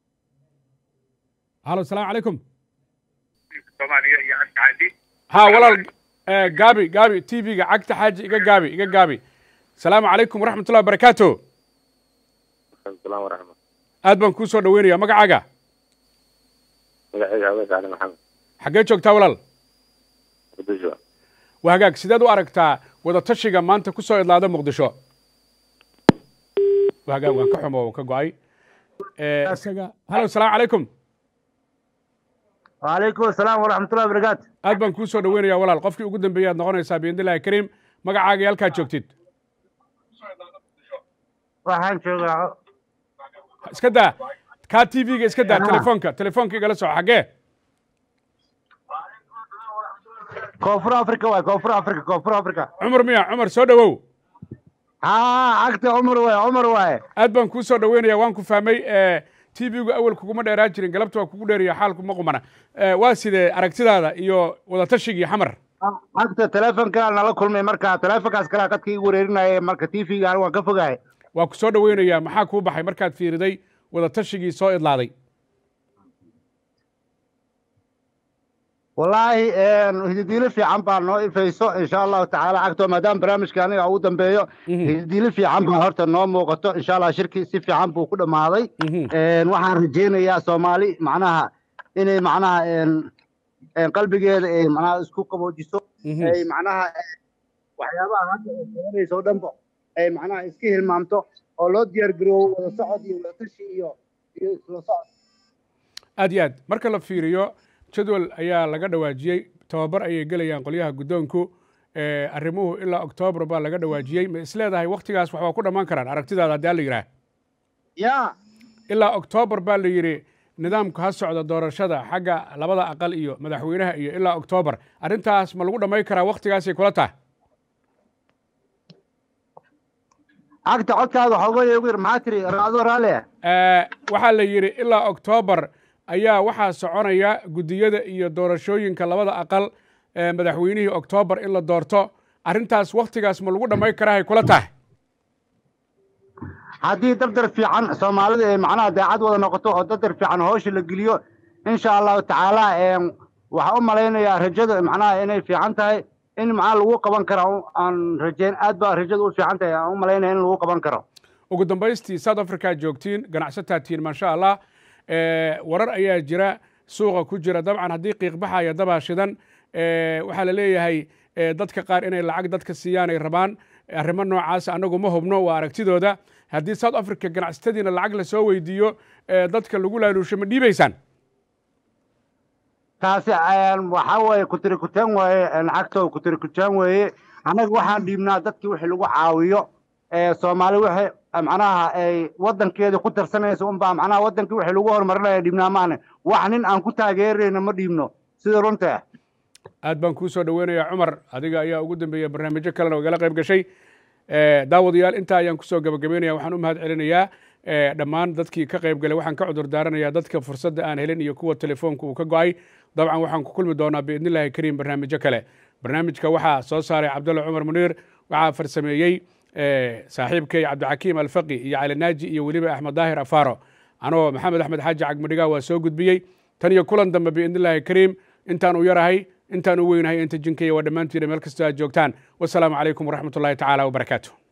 halo asalaamu calaykum soomaaliya iyo cagta xaaji ها walaal eh, gaabi gaabi tv-ga cagta xaaji iga gaabi iga gaabi asalaamu calaykum waraxmat ullahi wabarakaatu salaam waraxmat aad baan kuu soo dhaweynaya magacaaga magacayga awees cali maxamed xaggee joogtaa walaal muqdisho waa hagaag sideed u aragtaa wadatashiga maanta ku soo idlaada muqdisho waa hagaag waan ka xumo waan ka go-ay Eh, isaga halo asalaamu calaykum وعليكم السلام ورحمة الله وبركاته aad baan kuu soo dhaweynaya walaal qofkii ugu dambeeyay aad noqonaysaa biidnillahi kariim magacaaga iyo halkaad joogtid waxaan joogaa iska daa kaa tv-ga iska daa telefoonka telefoonka igala soco xaggee koonfur africa waay koonfur africa koonfur africa cumar miya cumar soo dhowow haa cagta cumar waay cumar waaye aad baan kuu soo dhaweynaya waan ku fahmay tv-gu awel kuguma dheeraa jirin galabta waa kugu dheeriya xaalku ma qumana Eh, waa sidee aragtidaada iyo wadatashigii xamar cagta telefonkaa nala kulmay marka telefonkaas kalaa qadka igu wareerinaya marka tv-ga anigu waan ka fogahay waa ku soo dhaweynayaa maxaa kuu baxay markaad fiiriday wadatashigii soo idlaaday wallaahi hididiilo fiican baa noo ifayso insha allahu tacaala cagto maadaama barnaamijka aniga ugu dambeeyo hididiilo fiican baa horta noo muuqato insha allah shirki si fiican buu ku dhammaaday waxaan rajaynayaa soomaali macnaha inay macnaha qalbigeeda ay macnaha isku qaboojiso ay macnaha waxyaabaha hadda ay qabanayso o dhanba ay macnaha iska hilmaamto oo loo diyaar garoobo wada socod iyo wada tashi iyo iyo isla socod aad iyo aad marka la fiiriyo jadwal ayaa laga dhawaajiyey tababar ayay gelayaan qolyaha guddoonku Eh, arrimuhu ilaa oktoobar baa laga dhawaajiyey ma isleedahay waktigaas waxbaa ku dhammaan karaan aragtidaada haddii la yidhaah ya ilaa oktoobar baa la yidhi nidaamku ha socda doorashada xagga labada aqal iyo madaxweynaha iyo ilaa oktoobar arrintaas ma lagu dhammayn karaa waktigaasay kula tahay cagta codkaada waxooga ugu yar maxaa tiri raacdo raalli ah Eh, waxaa la yidhi ilaa oktoobar ayaa waxaa soconaya guddiyada iyo doorashooyinka labada aqal ee madaxweynihii oktoobar in la doorto arrintaas waktigaas ma lagu dhammayn karaa hay kula tahay haddii dardar fiican soomaalida ay macnaha daacad wada noqoto oo dardar fiican hoosha la geliyo insha allahu tacaala waxaan u malaynayaa rajada macnaha inay fiican tahay in macnaha lagu qaban karo aan rajeyn aad baa rajada u fiican tahay aan u malaynaya in lagu qaban karo ugu dambaystii south africa joogtiin ganacsataa tihiin maasha allah warar ayaa jira suuqa ku jira dabcan haddii qiiqbaxaya dabaa shidan waxaa la leeyahay dadka qaar inay lacag dadka siiyaan ay rabaan arrimo noocaas annagu ma hubno waa aragtidooda haddii south africa ganacsatadiina lacag lasoo weydiiyo dadka lagu laaluusho ma dhiibaysaan taasi waxaa weeye kutirikuteen weeye lacagtoo kutirikuteen weeye annaga waxaan dhiibnaa dadkii wixii lagu caawiyo soomaali wixii macnaha ay waddankeeda ku tarsanaysa unbaa macnaha waddankii wixii lagu horumarinaya dhiibnaa maane wax nin aan ku taageerayna ma dhiibno sida runta aad baan kuu soo dhoweynayaa cumar adiga ayaa ugu dambeeya barnaamijyo kalena igala qayb gashay daawadayaal intaa ayaan kusoo gabagabeynaya waxaan u mahad celinayaa dhammaan dadkii ka qayb galay waxaan ka cudur daaranayaa dadka fursadda aan helin iyo kuwa telefoonka uu ka go'ay dabcan waxaan ku kulmi doonaa biidni illaahi kariim barnaamijyo kale barnaamijka waxaa soo saaray cabdulla cumar muniir waxaa farsameeyey saaxiibkay cabdixakiim alfaqi iyo cali naaji iyo weliba axmed daahir afaaro anoo maxamed axmed xaaji cagmadhigaa waa soo gudbiyey tan iyo kulan dambe biidni illaahi kariim intaan u yarahay intaan u weynahay inta jinkaya waa dhammaantiina meel kastoo aad joogtaan wasalaamu calaykum waraxmat ullahi tacaala wabarakaatu